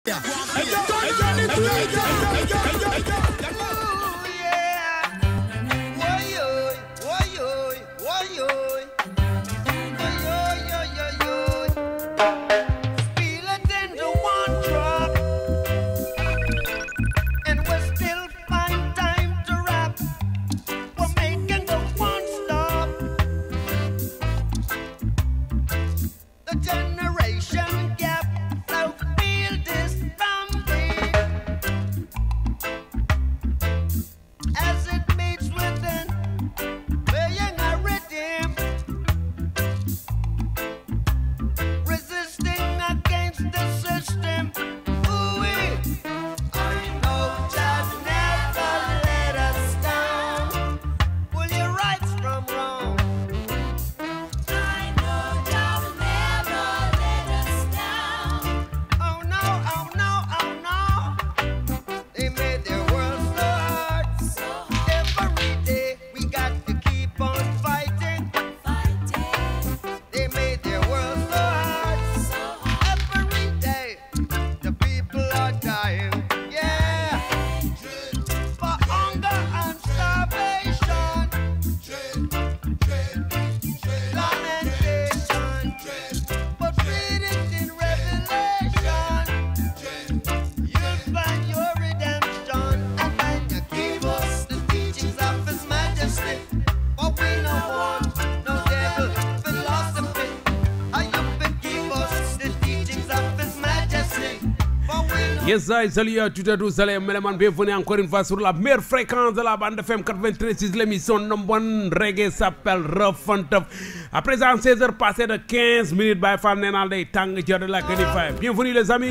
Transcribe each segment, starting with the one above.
Yes, I salut à toutes et à tous, salut Meleman, bienvenue encore une fois sur la meilleure fréquence de la bande FM 93.6, l'émission number one reggae s'appelle Rough and Tough. À présent, 16h passées de 15 minutes, by Fan Nenal Day, Tang de la Canify. Bienvenue les amis.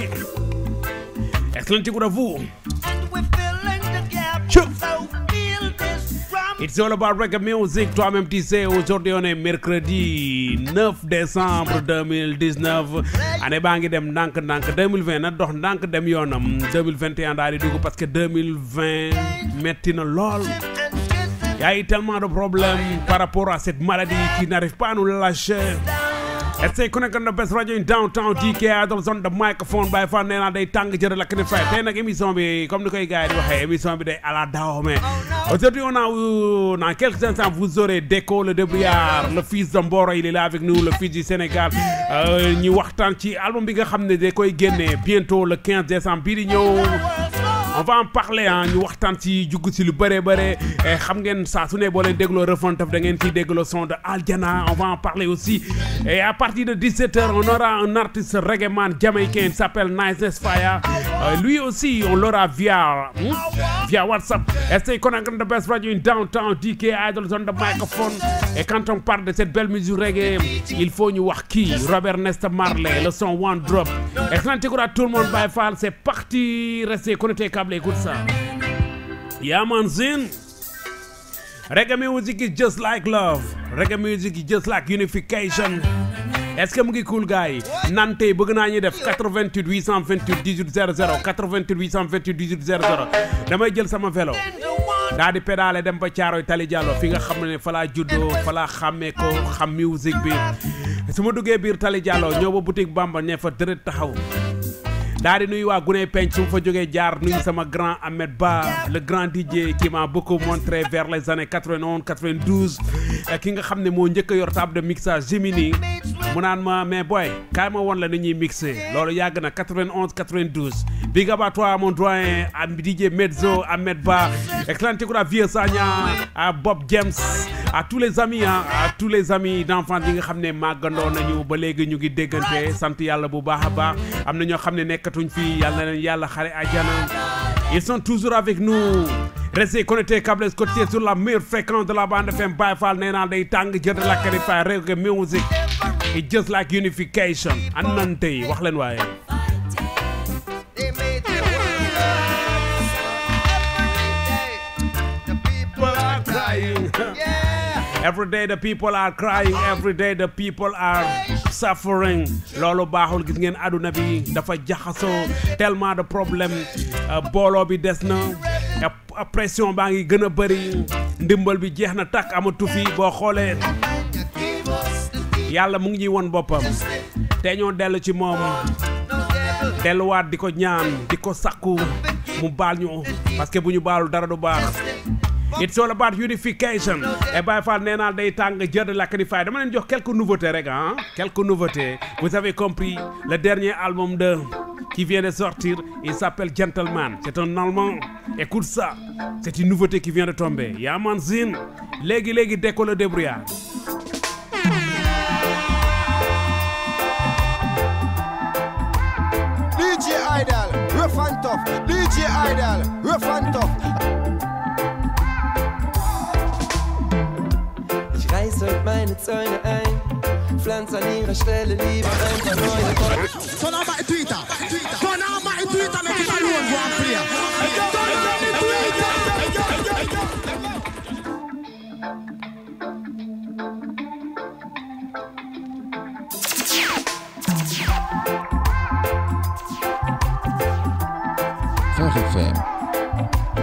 Excellent écoute à vous. It's all about reggae music. Toi-même, tu sais, aujourd'hui, on est mercredi 9 décembre 2019. année baa ngi dem ndànk ndànk 2020 na dox ndànk dem yoonam 2021 daal di dugg parce que 2020 metti na lool. Y a eu tellement de problèmes par rapport à cette maladie qui n'arrive pas à nous lâcher. Et c'est connecté the best radio in downtown DK Adams on the microphone by fan nee naa day tàng jërë lakk ne fay tey nag émission bi comme ni koy gars yi di waxee émission bi day ala daaw mais aujourd'hui on a dans quelques instants vous aurez Déco le débrouillard le fils de Mboro il est là avec nous le fils du Sénégal ñu waxtaan ci album bi nga xam ne da koy génne bientôt le 15 décembre bii di ñëw on va en parler ah ñu waxtaan ci jugg si lu bëree bëre xam ngeen saa su ne boo leen dégloo Refane Tough da ngeen ciy dégloo son de Aljana on va en parler aussi et à partir de 17h on aura un artiste reggae man jamaïcain il s'appelle Nice Fire euh, lui aussi on l'aura via hmm? via WhatsApp stay connected the best radio in downtown DK Idols on the microphone et quand on parle de cette belle musique reggae il faut ñu wax kii Robert Nesta Marley le son One Drop excellent écoute à tout le monde Baye Fall c'est parti restez connectés câble écoute ça yeah man zin reggae music is just like love reggae music is just like unification est-ce que mu ngi cool gars yi nan tey bëgg naa ñu def 88 828 18 00 88 828 18 00 damay jël sama vélo daa di pédale dem ba Caaroy Tali Diallo fi nga xam ne fa laa juddoo fa laa xàmmee ko xam musique bi su ma duggee biir Tali Diallo ñëw ba boutique Bamba ne fa dërët taxaw daa di nuyu waa Guney Penc su ma fa jógee jaar nuyu sama grand Ahmed Ba le grand DJ qui m'a beaucoup montré vers les années 91 92 ki nga xam ne moo njëkk a yor table de mixage Jimini mu naan ma mais boy kaay ma woon la ni ñuy mixé loolu yàgg na 91 92 big up à toi mon doyen à DJ Mezzo Ahmed Ba excellent écoute à Vieux Sagna à Bob James à tous les amis ah à tous les amis d'enfants yi nga xam ne màggandoo nañu ba léegi ñu ngi déggante sant yàlla bu baax a baax am na ñoo xam ne nekkatuñ fii yàlla na leen yàlla xare àjjana ils sont toujours avec nous restez connectés câbles côté sur la meilleure fréquence de la bande FM Baye Fall nee naa day tàng jënd la kari fay reggae music it's just like unification an nan tey wax leen waaye Every day the people are crying every day the people are suffering loolu baaxul gis ngeen àdduna bi dafa jaxasoo tellement de problème booloo bi des na pression baa ngi gën a bëri ndimbal bi jeex na takk amatu fi boo xoolee yàlla mu ngi ñuy won boppam te ñoo dellu ci moom delluwaat di ko ñaan di ko sakku mu baal ñu parce que bu ñu baalul dara du baax it's all about unification et Baye Fall nee naa day tàng jër de lakk di fay dama leen jox quelques nouveautés rek ah quelques nouveautés vous avez compris le dernier album de qui vient de sortir il s'appelle Gentleman c'est un allemand écoute ça c'est une nouveauté qui vient de tomber Yaman Zin léegi léegi déco le débrouillard DJ Idol, rough and tough. DJ Idol, rough and tough. Ich reiß heute meine Zäune ein, pflanz an ihrer Stelle lieber ein paar neue Bäume. Turn on my Twitter. Turn on my Twitter, make it alone go and play. Turn on the Twitter. Phare FM.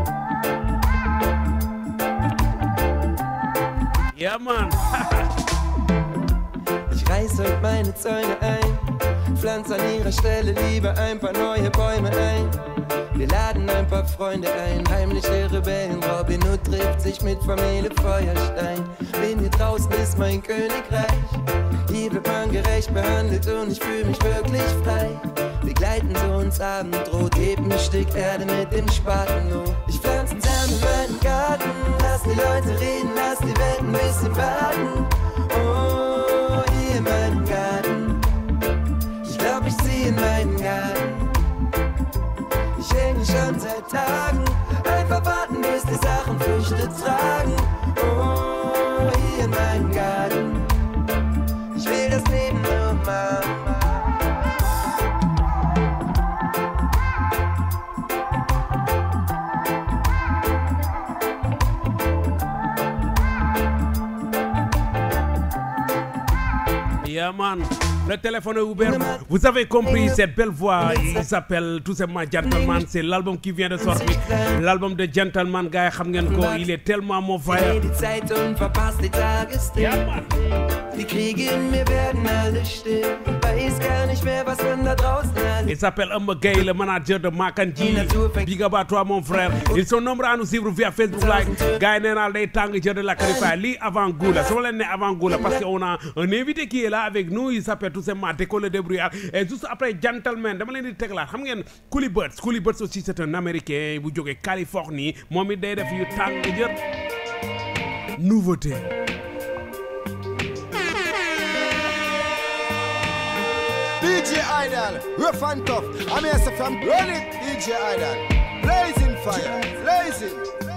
Ja man Ich reiß heute meine Zäune ein, pflanz an ihrer Stelle lieber ein paar neue Bäume ein. Wir laden ein paar Freunde ein, heimliche Rebellen. Robin Hood trifft sich mit Familie Feuerstein. Bin hier draußen ist mein Königreich. Hier wird man gerecht behandelt und ich fühle mich wirklich frei. Wir gleiten so ins Abendrot, heben ein Stück Erde mit dem Spaten hoch. Ich pflanze Samen in meinen Garten, lass die Leute reden, lass die Welt ein bisschen warten. Oh, hier in meinem Garten. Ich glaub, ich zieh in meinen Garten. Ich hänge schon seit Tagen. Einfach warten, bis die Sachen Früchte tragen. Oh, hier in meinem Garten. Ich will das Leben nur machen. Yeah man le téléphone est ouvert vous avez compris cette belle voix il s'appelle tout simplement Gentleman c'est l'album qui vient de sortir l'album de Gentleman gars yi xam ngeen ko il est tellement mon frère die Zeit und verpasst die Tagesthemen. Ja, Mann. Die Kriege in mir werden alle still. Weiß gar nicht mehr, was man da draußen alles Il s'appelle Amba Gay, le manager de Makanji. Big up à toi, mon frère. Ils sont nombreux à nous suivre via Facebook Live. Gars, yi nee naa day tàng jër de la Califa. Lii avant goût la. Sama leen ne avant goût la parce qu'on a un invité qui est là avec nous. Il s'appelle tout simplement Déco le débrouillard. Et juste après Gentleman, dama leen di teglaat. Xam ngeen Coolie Birds. Coolie Birds aussi c'est un Américain bu jógee Californie. Moom it day def yu tàng jër. Nouveauté. DJ Idol, rough and tough. I'm here say from run it, DJ Idol. Blazing fire, blazing.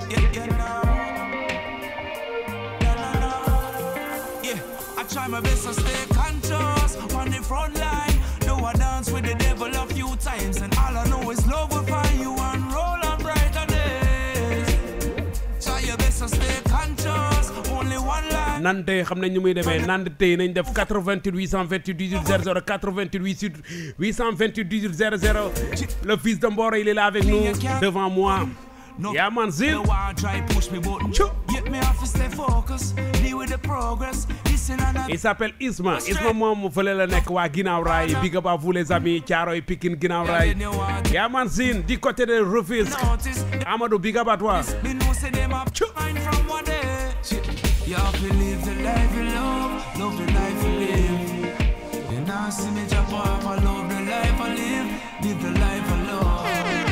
Yeah, I try my best to stay conscious on the front line. Do I dance with the devil a few times, and all I know is love will find you and roll on brighter days. Try your best to stay conscious. Only one line. nante xam nañ ñu muy demee nante tey nañ def 88 828 18 00 88 828 18 00 le fils de Mboro il est là avec nous devant moi No, Yeah, man, Zil. No one try push me button. Choo. Get me off to stay focused. Deal with the progress. Listen and I il s'appelle Isma Isma moom fële la nekk waa ginnaaw raay big up à vous les amis Thiaroye Pikine ginnaaw raay yaa man sin du côté de Rufisque notice. Amadou big up à toi Me know say them up mind from one day. You have to live the life you love, love the life you live. You now see me jump off, I love the life I live, live the life I love.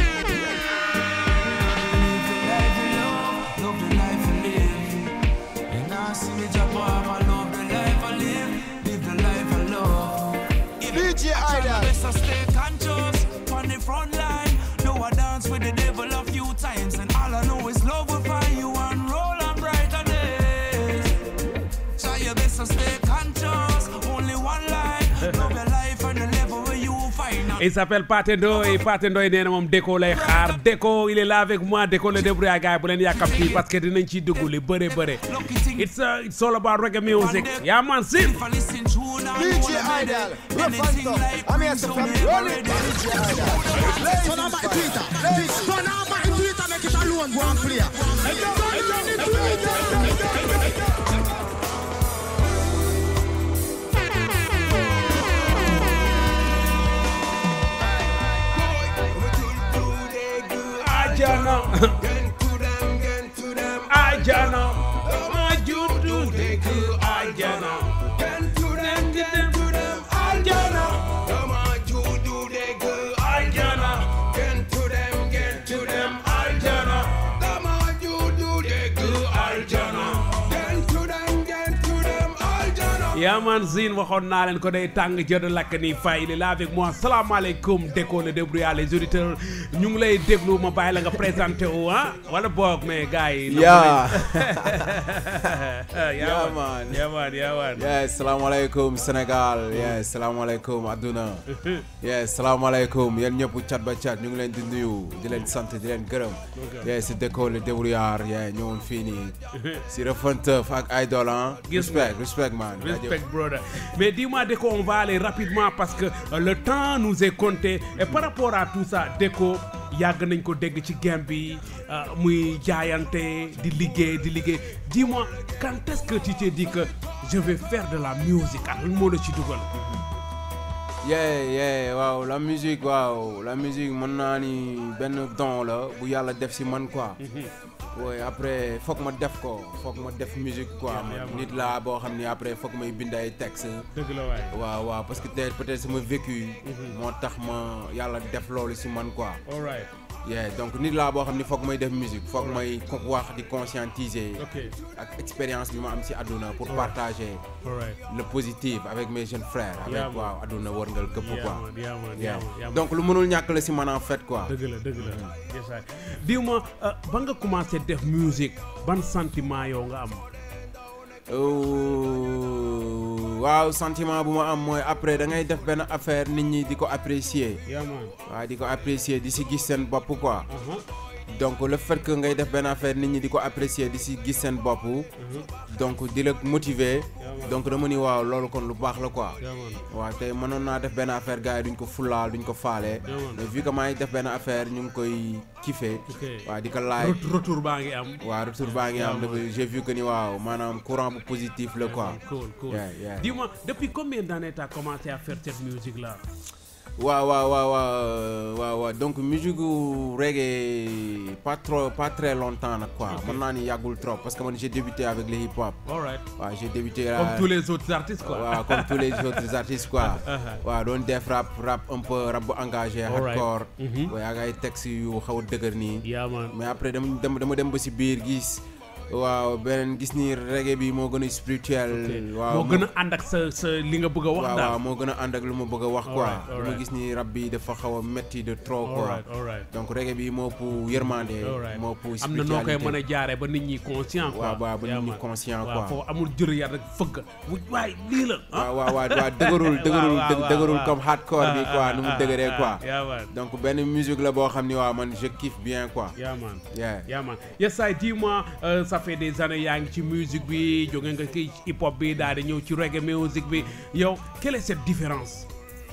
Live the life you love, love the life you live. You now see me jump off, I love the life I live, live the life I love. DJ Try my Idol. best to stay conscious on the front line. Know I dance with the devil a few times, and all I know is love will find you and roll on brighter days. Try your best to stay conscious. Only one line. Love your life and the level where you find out. il s'appelle Pathé Ndoye Pathé Ndoye nee na moom Déco lay xaar Déco il est là avec moi Déco le débrouillard gars yi bu leen yàkkamti parce que dinañ ciy dugg li bëre bëre Lucky thing. it's uh, it's all about reggae music yaa man sin If I listen to now, DJ Idol, rough and tough. I'm here say from run it, DJ Idol. Turn on my Twitter. Turn on my Twitter, make it alone go and play. Turn on the Twitter. ajana Get to them, get to them. ajana ma juddu dëkk ajana Get to them, get to them. ajana Dama juddu dëgg ajana Get to them, get to them. ajana Dama juddu dëgg aljana Get to them, get to them. Aljana. Yaman Zine waxoon naa leen ko day tàng jënd lakk ni fay il est là avec moi salaamaaleykum Déco le débrouillard les auditeurs ñu ngi lay déglu ma bàyyi la nga présenté wu ah wala boog mais gars yi. Yeah. Yaman Yeah, man. Yaman Yaman. yes salaamaaleykum Sénégal yes salaamaaleykum adduna yes salaamaaleykum yéen ñëpp cat ba cat ñu ngi leen di nuyu di leen sant di leen gërëm yes si Déco le débrouillard yeah ñëwoon fii nii si Refunteuf ak Idol ah Gis respect respect man Respect, brother. Mais dis-moi, Déco, on va aller rapidement parce que euh, le temps nous est compté. Et par rapport à tout ça, Déco, yàgg nañ ko dégg ci game bi euh, muy jaayante di liggéey di liggéey dis-moi quand est-ce que tu t'es dit que je vais faire de la musique ak lan moo la ci dugal yeah yeah waaw la musique waaw la musique mën naa ni benn don la bu yàlla def si man quoi oui après foog ma def ko foog ma def musique quoi yeah, man nit laa boo xam ni après foog may bind ay texte dëgg la waay waaw waaw parce que peut-être peut-être sama vécu moo tax ma yàlla def loolu si man quoi all right yeah donc nit laa boo xam ni foog may def musique foog may ko wax di conscientiser ok ak expérience bi ma am si àdduna pour partager all right le positif avec mes jeunes frères Yeah, avec man. waaw àdduna wërngal këpp yaa quoi man yaa man Yeah. yaa man yaa man. donc lu mënul ñàkk la si man en fait quoi dëgg la dëgg la yes waay dis-moi euh, ba nga commencé def musique ban sentiment yow nga am Euh, waaw sentiment bu ma am mooy après da ngay def benn affaire nit ñi di ko apprécier yaa man waaw di ko apprécier di si gis seen bopp quoi aha donc le fait que ngay def benn affaire nit ñi di ko apprécier di si gis seen bopp donc di la motiver donc dama ni waaw loolu kon lu baax la quoi yaa man waaw tey mënoon naa def benn affaire gars yi duñ ko fulaal duñ ko faale Yeah, man. mais vu que maa ngi def benn affaire ñu ngi koy kiffer Ok. waaw di ko laaj Ret- retour baa ngi am waaw retour baa ngi am Yeah, man. dafa j'ai vu que ni waaw maanaam courant bu positif la quoi Cool, cool. Yeah, yeah. Dis-moi, depuis combien d'années tu as commencé à faire cette musique-là waaw waaw waaw waaw waaw waaw donc musique gu reggae pas trop pas très longtemps nag quoi mën naa ni yàggul trop parce que man j'ai débuté avec le hip hop All right. waaw j'ai débuté Comme là- tous les autres artistes, quoi. waaw comme tous les autres artistes quoi Uh-huh. waaw doon def rap rap un peu rap bu engagé All right. hardcore Mhm. waaye ak ay textes yu xaw a dëgër nii Yeah, man. mais après dama dama dama dem ba si biir gis waaw beneen gis ni reggae bi moo gën a spirituel waaw moo gën a ànd ak sa sa li nga bëgg a wax waaw daal. waaw moo gën a ànd ak lu ma bëgg a wax quoi Alright, lu ma alright. gis ni rap bi dafa xaw a metti de trop All quoi right, all right. donc reggae bi moo ëpp yërmande All right. moo ëpp am na noo koy mën a spiritualité jaaree ba nit ñi conscient quoi. waaw waaw ba Yeah, nit ñi man. conscient waaw quoi foofu amul jër yar rek fëgg wu waay lii la. ah. waaw waaw waaw waaw dëgërul dëgërul waaw, waaw, dëgërul waaw. comme hardcore bi quoi nu mu dëgëree quoi Yeah, man. donc benn musique la boo xam ni waaw man je kiffe bien quoi Yeah, man. yeah Yeah, man. Yes, I dis-moi, euh, ça fait des années yaa ngi ci musique bi jóge nga ci hip hop bi daal di ñëw ci reggae musique bi yow quelle est cette différence.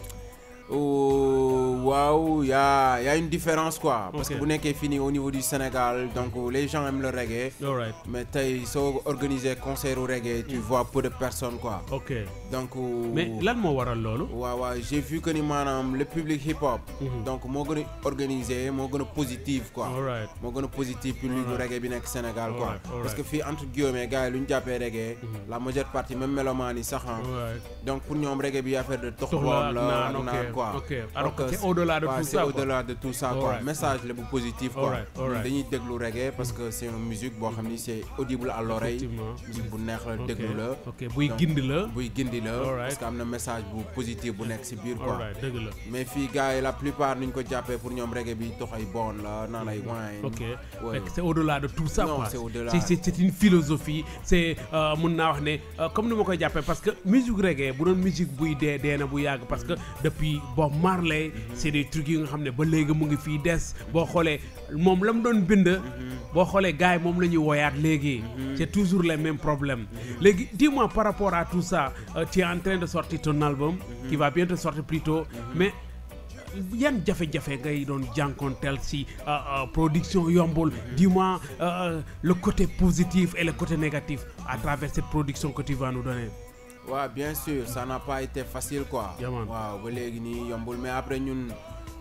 Oh, waaw y a y a une différence quoi parce Ok. que bu nekkee fii nii au niveau du Sénégal donc les gens aiment le reggae All right. mais tey soo organiser concert au reggae tu vois peu de personnes quoi ok donc mais lan moo waral loolu. waaw waaw j'ai vu que ni maanaam le public hip hop donc moo gën a organisé moo gën a positif quoi All right. moo gën a positif public bu reggae bi nekk Sénégal quoi Alright, alright. parce que fii entre guillemets gars yi lu ñu jàppee reggae la majeure partie même mélomane yi sax ah All right. donc pour ñoom reggae bi affaire de tox Tox la boom ak la naan, ak ok, naan quoi ok. Alors Donc, que c'est au-delà de ouais, tout c'est ça, quoi. au-delà de tout ça quoi Alright. message la bu positif quoi Alright, ñun alright. dañuy déglu reggae parce que c'est une musique boo xam ni c'est audible à l'oreille Effectivement. musique bu neex la ok déglu la ok buy Donc, gindi la. buy gindi la Alright. parce que am na message bu positif bu nekk ci biir quoi all right dëgg la. mais fii gars yi la plupart nuñ ko jàppee pour ñoom reggae bi tox ay bon la naan ay wine ok Ouais. Fekk c'est au-delà de tout ça Non, quoi c'est au-delà. c'est c'est c'est une philosophie c'est euh, mun naa wax ne euh, comme ni ma koy jàppee parce que musique reggae bu doon musique buy dee dee na bu yàgg parce que depuis Bob Marley c'est des trucs yi nga xam ne ba léegi mu ngi fii des boo xoolee moom la mu doon bind boo xoolee gars yi moom la ñuy woyaat léegi c'est toujours les mêmes problèmes léegi dis-moi par rapport à tout ça euh, tu es en train de sortir ton album qui va bientôt sortir plus tôt mais yan jafe-jafe ngay doon jànkonteel si euh, euh, production yombul dis-moi euh, le côté positif et le côté négatif à travers cette production que tu vas nous donner waaw bien sûr ça n'a pas été facile quoi Yeah, man. waaw ba léegi nii yombul mais après ñun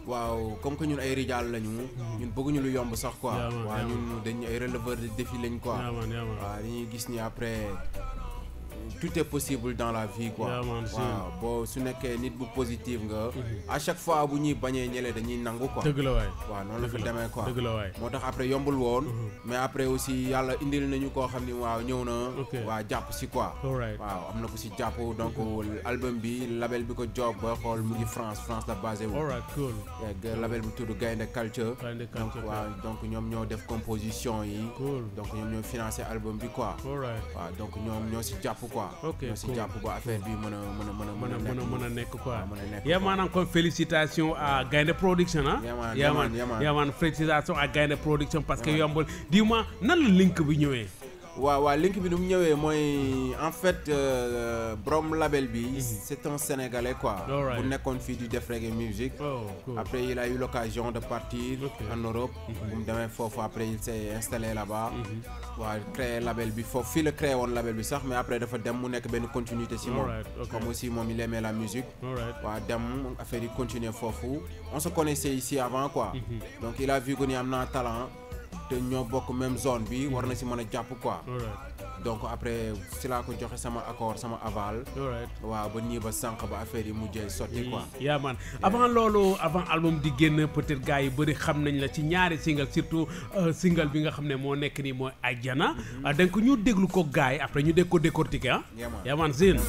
waaw comme que ñun ay rijaal lañu ñun bëgguñu lu yomb sax quoi Yeah, man, waaw yeah, ñun dañ ay releveur de défi lañ quoi yaa man yaa man waaw dañuy gis ni après tout est possible dans la vie quoi Yeah, man, sure. waaw boo su nekkee nit bu positif nga à chaque fois bu ñuy bañee ñële dañuy nangu quoi dëgg la waay waaw noonu la dëgg fi la, demee quoi dëgg la waay moo tax après yombul woon mais après aussi yàlla indil nañu koo xam ni waaw ñëw na Ok. waa jàpp si quoi alright waaw am na ko si jàpp donc album bi label bi ko job ba xool mu ngi France France la basé wu alright cool Yeah, label bi tudd Gaynde Culture Gaynde donc Culture, waaw donc ñoom ñoo def composition yi Cool. donc ñoom ñoo financé album bi quoi alright waaw donc ñoom ñoo si jàpp quoi Ok, ñoo si cool. jàpp ba affaire bi mën a mën a mën a mën a mën a mën a nekk quoi waaw, mën a nekk yaa quoi. maanaam kon félicitations à Gaynde Production ah Yeah, man, yaa yeah, man man, yeah, man. yaa man félicitations à Gaynde Production parce que yombul dis-moi nan la link bi ñëwee waaw waaw link bi nu mu ñëwee mooy en fait euh, borom label bi c'est un sénégalais quoi Alright. bu nekkoon fii di def reggae music oh cool après il a eu l'occasion de partir Ok. en Europe bu mu demee foofu après il s'est installé là-bas waaw créé label bi foofu fii la créé woon label bi sax mais après dafa dem mu nekk benn continuité si moom Alright, ok. comme aussi moom il aimait la musique alright waaw dem affaire yi continuer foofu on se connaissait ici avant quoi donc il a vu que ni am naa talent te ñoo bokk même zone bi war na si mën a jàpp quoi alright donc après si laa ko joxe sama accord sama aval alright waaw ba nii ba sànq ba affaire yi mujjee sotti quoi yaa man avant loolu avant album di génn peut-être gars yi bëri xam nañ la ci ñaari single surtout euh, single bi nga xam ne moo nekk nii mooy Ajjana donc ñu déglu ko gars yi après ñu dégg ko décortiquer ah Yeah, man. yaa man Zine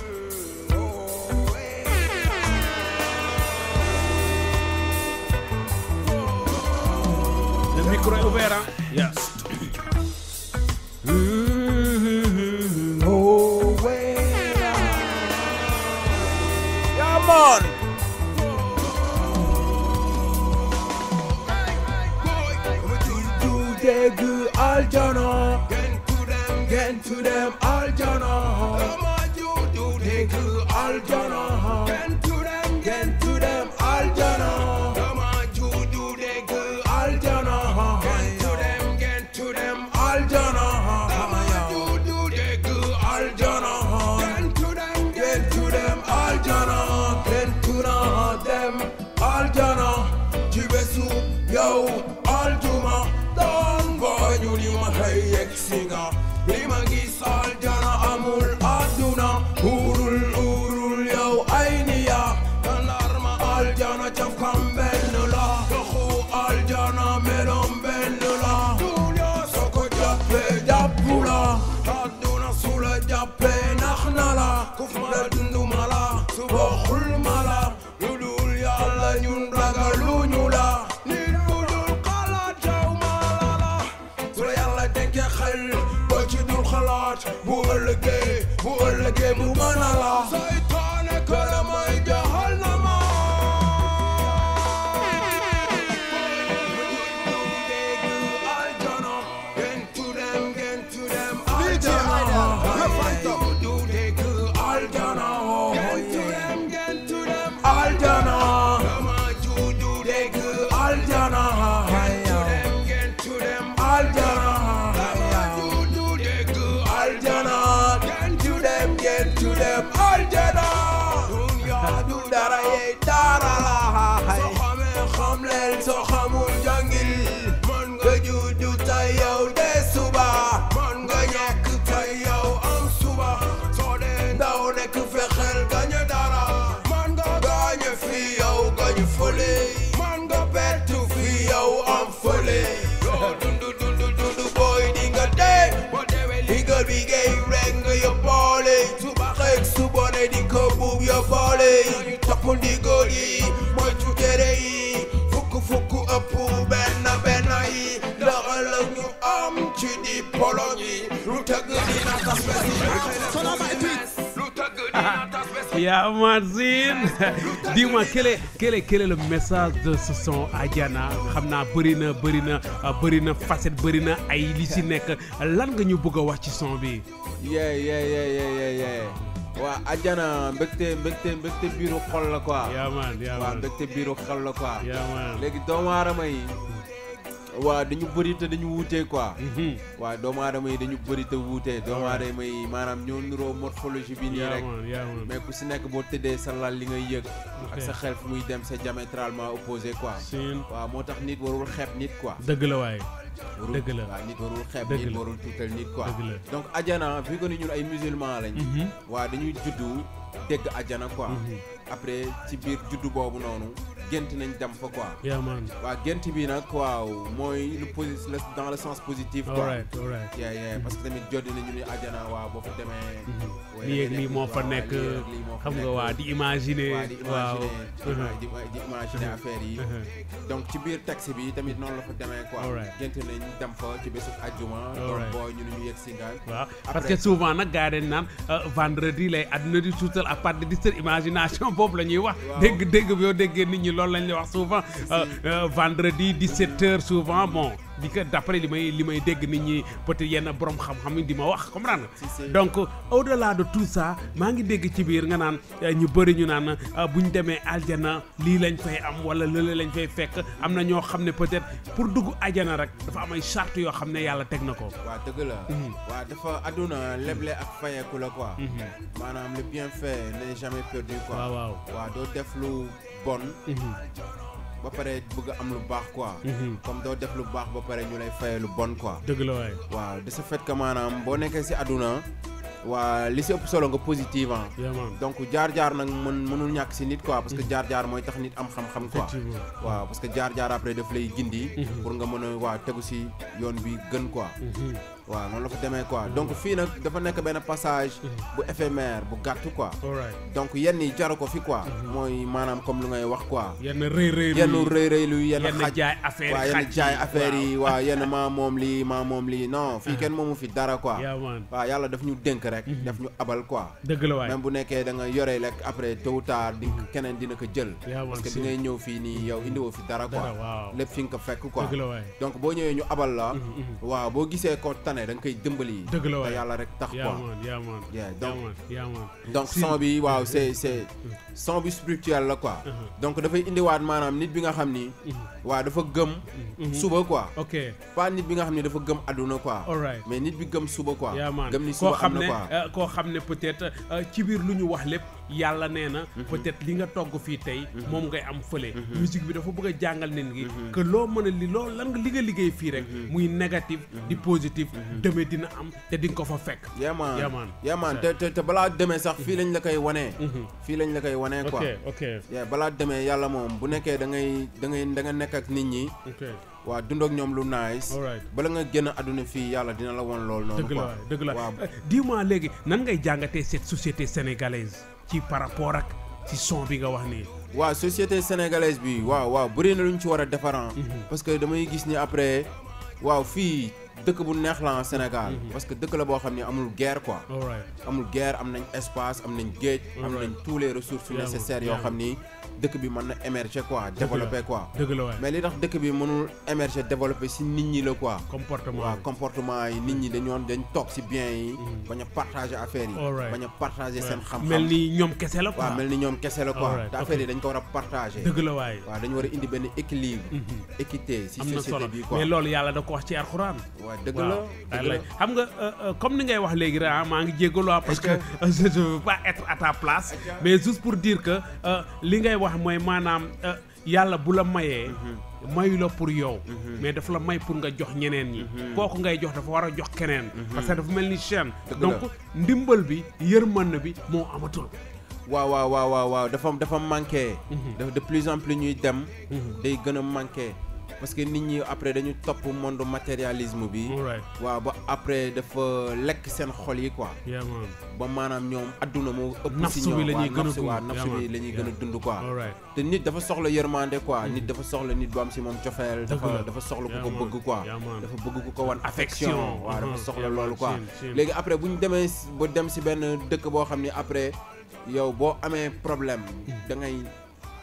le micro est ouvert ah yes Yeah, man. dégg aljana gen to them gen to them aljana dama judu dégg aljana gen to them gen to them aljana dama judu dégg aljana gen to them gen to them aljana dama judu dégg aljana gen to them gen to them aljana gen to them aljana ci bésu yow aljuma doon booñu li ma xëy yegg si nga li ma gis aljana amul àdduna urul urul yow ay niya kandar ma aljana caf kam benn la doxu aljana melom benn la dunya soo ko jàppee jàppu la àdduna su la jàppee nax na la kuf ma la dundu ma la su bokkul ma la lu dul yàlla ñun ragaluñu la nit bu dul xalaat yow ma la la su la yàlla denkee xel boo ci dul xalaat bu ëllëgee bu ëllëgee mu mën a la saytaane këra may jaxal na ma DJ Idol, rough and tough. soo xamul jàngil man nga juddu tey yow de suba man nga ñàkk tey yow am suba soo dee ndaw nekk fexeel gañe dara man nga gañe fi yow gañu fële man nga bettu fi yow am fële yoo dundu dundu dundu booy di nga dee boo deewee liggéey bi ngay rek nga yóbbaale suba xeeg suba ne di ko buub yóbbaale ñu topp ndigal yi moytu tere yi fukk fukk ëpp benn benn yi ndax ëllëg ñu am ci di polo yi lu tëgg dina tas besi Son of my tweets. lu tëgg dina tas besi Yeah, Mazine. Dis-moi, quel est, quel, est, quel est le message de ce son Adiana xam naa bëri na bëri na bëri na facette bëri na ay li si nekk lan nga ñu bëgg a wax ci son bi. yeah yeah yeah yeah yeah yeah waa Adiana mbégte mbégte mbégte biiru xol la quoi yaa man yaa waaw man mbégte biiru xol la quoi yaa man léegi doomu aadama yi waa dañu bëri te dañu wuute quoi Mhm. waa doomu aadama yi dañu bëri te wuute doomu aadama yi maanaam ñoo nuroo morphologie bi nii yaa rek man yaa man mais ku si nekk boo tëddee sa lal li ngay yëg ak sa xel fu muy dem c'est diamétralement opposé quoi siin waaw moo tax nit warul xeeb nit quoi dëgg la waaye warul dëgg la. waaw nit warul xeeb Dëgg nit la. warul tuutal nit quoi Dëgg la. donc ajana vu que ni ñun ay musulman lañ Mhm. waaw dañuy juddu dégg ajana quoi après ci biir juddu boobu noonu gént nañ dem fa quoi yaa man waaw gént bi nag waaw mooy lu posi le- dans le sens positif quoi alright alright yeah yeah parce que tamit joddi nañu ni ajana waaw boo fa demee ouais, lii ak da ngay lii nekk- moo fa waaw, nekk lii ak lii moo fa xam nga nekk. waa di imaginer waa di waaw imaginer di, di imaginer affaire yi Mhm. donc ci biir taxi bi tamit noonu la fa demee quoi Alright. gént nañ dem fa ci bésu ajjuma donc Alright. boo ñu ne ñu yegg si ngaan waaw parce Après- que souvent nag gars yi dañ naan euh, vendredi lay àdduna di tuutal à part de 17 imagination boobu la ñuy wax Waaw. dégg dégg bi yow déggee nit ñi loolu lañ lay wax souvent euh, euh, vendredi 17 heures souvent bon di ko d'après li may li may dégg nit ñi peut-être yenn borom xam-xam yi di ma wax comprendre Si, si. donc au delà de tout ça maa ngi dégg ci biir nga naan euh, ñu bëri ñu naan euh, bu ñu demee aljana lii lañ fay am wala lële lañ fay fekk am na ñoo xam ne peut-être pour dugg aljana rek dafa am ay charte yoo xam ne yàlla teg na ko waaw dëgg la waaw dafa àdduna leble ak fayeeku la quoi maanaam le bienfait n'est jamais perdu quoi waaw waaw waaw doo def lu bon ba pare bëgg a am lu baax quoi comme doo def lu baax ba pare ñu lay faye lu bon quoi dëgg la waay waaw de ce fait que maanaam boo nekkee si àdduna waa li si ëpp solo nga positive ah yaa man donc jaar-jaar nag mën mënul ñàkk si nit quoi parce que jaar-jaar mooy tax nit am xam-xam quoi effectivement waaw parce que jaar-jaar après daf lay gindi pour nga mën a waa tegu si yoon bi gën quoi waaw noonu la fa demee quoi donc fii nag dafa nekk benn passage bu éphémère bu gàtt quoi alright donc yenn yi jaru ko fi quoi mooy maanaam comme lu ngay wax quoi yenn rëy rëy yenn rëy rëy lu yenn yenn xaj jaay affaire waaw yenn xaj jaay affaire yi waaw yenn maa moom lii maa moom lii non fii kenn moomu fi dara quoi yaa man waaw yàlla daf ñu dénk rek daf ñu abal quoi dëgg la waay même bu nekkee da nga yore rek après tôt ou tard di keneen dina ko jël yaa man parce que si bi ngay ñëw fii nii yow indiwoo fi dara quoi dara waaw lépp fi nga ko fekk quoi dëgg la waay donc boo ñëwee ñu abal la waaw boo gisee ko tane da nga koy dimbali Dëgg la waay. te yàlla rek tax yaa quoi man yaa man Yeah, yaa donc- man yaa man donc Si. son bi waaw c'est c'est son bi spirituel la quoi donc dafay indiwaat maanaam nit bi nga xam ni waaw dafa gëm suba quoi ok pas nit bi nga xam ni dafa gëm àdduna quoi alright mais nit bi gëm suba quoi yaa man gëm ni koo suba am xam na ne quoi euh, koo xam ne peut-être euh, ci biir lu ñu wax lépp yàlla nee na peut-être li nga togg fii tey moom ngay am fële musique bi dafa bëgg a jàngal nit gi que loo mën a li loo lan nga li nga liggéey fii rek muy négatif di positif demee dina am te di nga ko fa fekk yaman Yaman. yaman te te te balaa demee sax fii lañ la koy wanee fii lañ la koy wanee ok quoi ok yeah, balaa demee yàlla moom bu nekkee da ngay da ngay da nga nekk ak nit ñi ok waa dund ak ñoom lu nice alright bala nga génn àdduna fii yàlla dina la won loolu noonu dëgg la quoi waay dëgg la waaw Euh, dis-moi léegi nan ngay jàngatee cette société sénégalaise ci par rapport ak ci son bi nga wax nii waaw société sénégalaise bi waaw waaw bëri na lu ñu ci war a defaran parce que damay gis ni après waaw fii dëkk bu neex la en Sénégal parce que dëkk la boo xam ne amul guerre quoi alright amul guerre am nañ espace am nañ géej am Alright. nañ tous les ressources Yeah, man. nécessaires Yeah, yoo xam ni dëkk bi mën na émerger quoi développer quoi dëgg la waay mais li tax dëkk bi mënul émerger développer si nit ñi la quoi comportement waaw comportement yi nit ñi dañoon dañ toog si bien yi bañ a partager affaires yi Alright. bañ a partager seen xam-xam mel ni ñoom kese la quoi waaw mel ni ñoom kese la quoi Alright, te affaire ok. yi dañ ko war a partager dëgg la waay waaw dañu war a indi benn équilibre équité si am na société solo bi quoi mais loolu yàlla da ko wax ci alxuraan waaw dëgg waaw la dëgg la wallaay. xam nga euh, euh, comme ni ngay wax léegi rek ah maa ngi jéggalu ah parce que euh, je ne veux pas être à ta place mais juste pour dire que euh, li ngay wax mooy maanaam euh, yàlla bu la mayee mayu la pour yow mais dafa la may pour nga jox ñeneen ñi kooku ngay jox dafa war a jox keneen parce que dafa mel ni chaîne Dëgg donc la. ndimbal bi yërmande bi moo amatul waaw waaw waaw waaw waaw dafa dafa manqué dafa de plus en plus ñuy dem day gën a manqué parce que nit ñi après dañu topp monde matérialisme bi alright waaw ba après dafa lekk seen xol yi quoi yeah man ba maanaam ñoom adduna moo ëpp si Nafsu ñoom bi la ñuy waaw gën a nafsu waaw dund. nafsu Yeah, bi man. la ñuy gën a Yeah. dund quoi alright te nit dafa soxla yërmande quoi nit dafa soxla nit bu am si moom cofeel Dëgg la. dafa dafa soxla ku Yeah, ko man. bëgg quoi Yeah, man. dafa bëgg ku ko wan affection Affection. waaw dafa Mhm. soxla Yeah, man. loolu quoi Sin, sin. léegi après bu ñu demee si- ba dem si benn dëkk boo xam ni après yow boo amee problème da ngay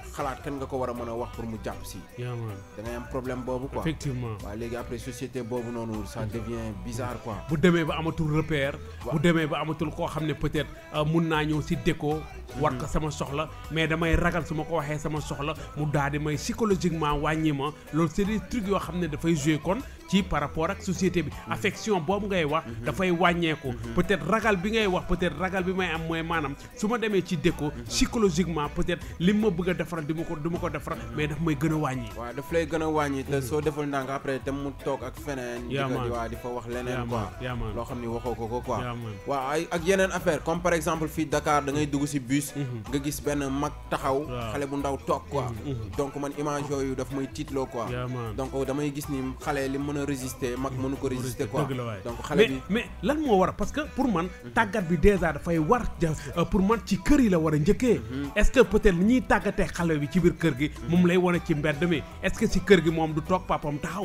xalaat kan nga ko war a mën a wax pour mu jàpp si yaa man da ngay am problème boobu quoi effectivement waaw léegi après société boobu noonu ça devient bizarre quoi bu demee ba amatul repère Waaw. bu demee ba amatul koo xam ne peut-être euh, mun naa ñëw si déco war ko sama soxla mais damay ragal su ma ko waxee sama soxla mu daal di may psychologiquement wàññi ma loolu c'est des trucs yoo xam ne dafay jouer kon ci par rapport ak société bi affection boobu ngay wax dafay wàññeeku peut-être ragal bi ngay wax peut-être ragal bi may am mooy maanaam su ma demee ci déco psychologiquement peut-être li ma bëgg a defaral di ma ko du ma ko defaral mais daf may gën a wàññi waaw daf lay gën a wàññi te soo deful ndànk après te mu toog ak feneen di Yaa ko man. di waa di fa wax Yaa leneen man, quoi yaa man. loo xam ni waxoo ko ko quoi Yaa man. waaw ay ak yeneen affaire comme par exemple fii Dakar da ngay dugg si bus nga gis benn mag taxaw Waaw. xale bu ndaw toog quoi donc man image yooyu daf may tiitloo quoi Yaa man. donc damay gis ni xale li mën a résister mag mënu ko résister quoi dëgg la waay donc xale mais bi mais lan moo war a parce que pour man tàggat bi déjà dafay war ja euh, pour man ci kër yi la war a njëkkee est-ce que peut-être li ñuy tàggatee xale bi ci biir kër gi moom lay wane ci mbedd mi est-ce que ci kër gi moom du toog papam taxaw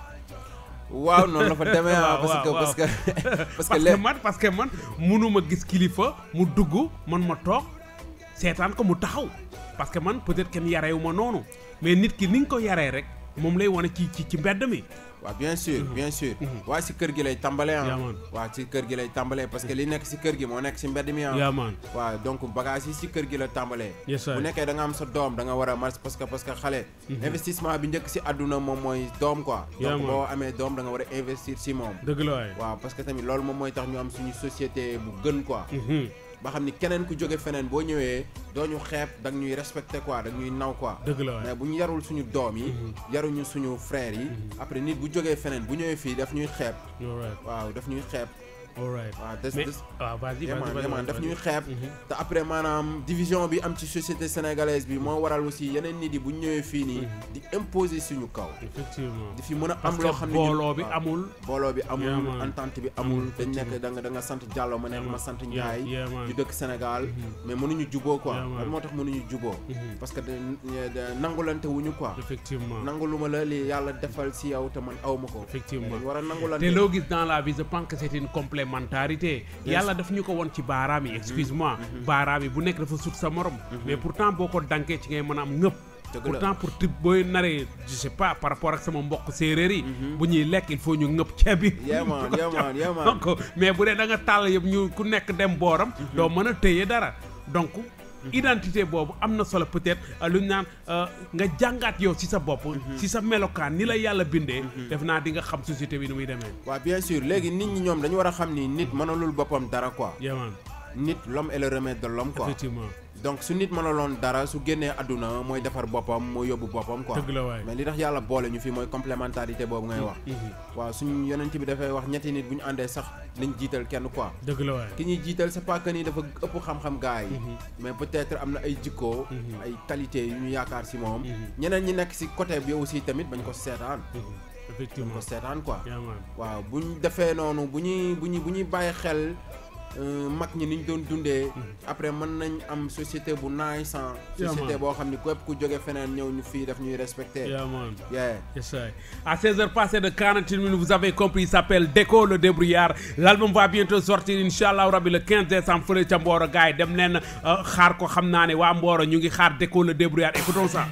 waaw noonu la fa demee ah Waaw, parce que waaw, parce que parce que parce que léegi man parce que man munuma gis kilifa mu dugg man ma toog seetaan ko mu taxaw parce que man peut-être kenn yareewu ma noonu mais nit ki ni nga ko yaree rek moom lay wane ci ci ci mbedd mi waaw bien sûr bien sûr waaye si kër gi lay tàmbalee ah Yaa man. waaw si kër gi lay tàmbalee parce que li nekk si kër gi moo nekk si mbedd mi ah yaa maan waaw donc bagage yi si kër gi la tàmbalee Yes, sir. bu nekkee da nga am sa doom da nga war a mars parce que parce que xale investissement bi njëkk si àdduna moom mooy doom quoi Yeah, donc man. boo amee doom da nga war a investir si moom dëgg la waay waaw parce que tamit loolu moom mooy tax ñu am suñu société bu gën quoi Mhm. ba xam ni keneen ku jóge feneen boo ñëwee doo ñu xeeb da nga ñuy respecté quoi da nga ñuy naw quoi dëgg la waay mais bu ñu yarul suñu doom yi yaruñu suñu frères yi après nit bu jógee feneen bu ñëwee fii daf ñuy xeeb all right waaw daf ñuy xeeb all right waaw des mais des waaw vas-y vas-y yemaan vas-y, yemaan vas-y, daf vas-y. ñuy xeeb te après maanaam division bi am ci société sénégalaise bi moo waral aussi yeneen nit yi bu ñu ñëwee fii nii di imposer suñu kaw effectivement di fi mën a am parce loo que xam ne ñun- booloo bi waaw. amul booloo bi amul Yeah, man. entente bi amul dañ nekk effectivement. da nga da nga sant Diallo ma nekk Yeah, ma man. sant Yeah, Ndiaye yeah, man. ñu dëkk Sénégal mais mënuñu juboo quoi Yeah, man. lan moo tax mënuñu juboo parce que da- da- nangulante wuñu quoi effectivement nanguluma la li yàlla defal si yow te man awma ko Effectivement. dañ war a nangulante te loo gis dans la vie je pense que c'est une complémentarité yàlla daf ñu ko won ci baaraam yi excuse-moi baaraam yi bu nekk dafa sut sa morom mais pourtant boo ko dankee ci ngay mën a am ngëpp Dëgg la. pourtant pour tib booy naree je sais pas par rapport ak sama mbokk séeréer yi bu ñuy lekk il faut ñu ngëpp ceeb bi Yeah, man, yeah, man, yeah, man. donc mais bu dee da nga tàll yëpp ñu ku nekk dem booram doo mën a téye dara donc identité boobu am na solo peut-être euh, lu ñu naan euh, nga jàngaat yow ci sa bopp ci sa melokaan ni la yàlla bindee def naa di nga xam société bi ni muy demee waaw bien sûr léegi nit ñi ñoom dañu war a xam ni nit mënalul boppam dara quoi yamaan nit l'homme est le remède de l'homme quoi effectivement donc su nit mënaloon dara su génnee àdduna mooy defar boppam mooy yóbbu boppam quoi Dëgg la waay. mais li tax yàlla boole ñu fi mooy complémentarité boobu ngay wax waaw suñu yonent bi dafay wax ñetti nit bu ñu àndee sax nañ jiital kenn quoi dëgg la waay ki ñuy jiital c'est pas que ni dafa ëpp xam-xam gars yi mais peut-être am na ay jikko ay qualité yu ñu yaakaar si moom ñeneen ñi nekk si côté bi aussi tamit bañ ko seetaan bañ effectivement ko seetaan quoi yamaan waaw bu ñu defee noonu bu ñuy bu ñuy bu ñuy bàyyi xel euh, mag ñi ni ñu doon dundee après mën nañ am société bu naay sans Yeah, société man. boo xam ni képp ku jóge feneen ñëw ñu fii daf ñuy respecté yamaan yeah Yes, I. À 16h passées de 41 minutes, vous avez compris, il s'appelle Déco le débrouillard. L'album va bientôt sortir, Inch'Allah, Rabbi, le 15 décembre, fële ca Mboro gars yi dem leen euh, xaar ko xam naa ne waa Mboro ñu ngi xaar Déco le débrouillard. Écoutons ça.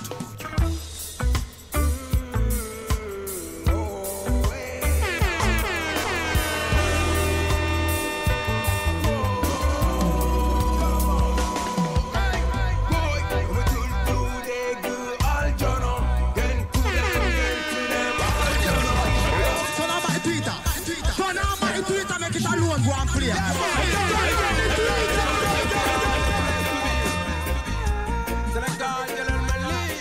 Turn on my Twitter. Turn on my Twitter, make it alone, go and play. Sénégal jëlal ma lii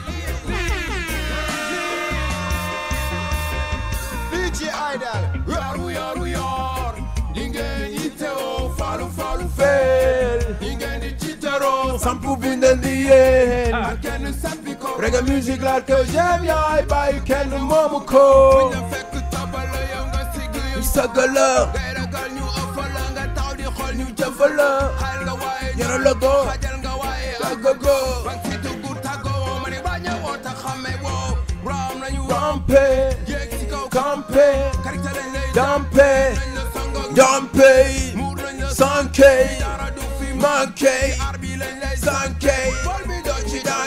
DJ Idol. yaru yaru yor ñi ngeen yittewoo falu falu feel ñi ngeen di tiitaroo sampu bindal di yéen ak kenn sampi ko reggae music laal ko j'aime yaay bàyyi kenn moomu ko fekk tabala yow nga sigg yu sagala ngay ragal ñu ëffala nga taw di xool ñu jëfala xayal nga waaye yara la go xajal nga waaye agago bang fi dugg tàggoo ma ne bañ a woo ta xame woo ram nañu rampe yéeg si kaw campé karita lañ lay dampe dampe sanke manke sanke bol bi doo ci daan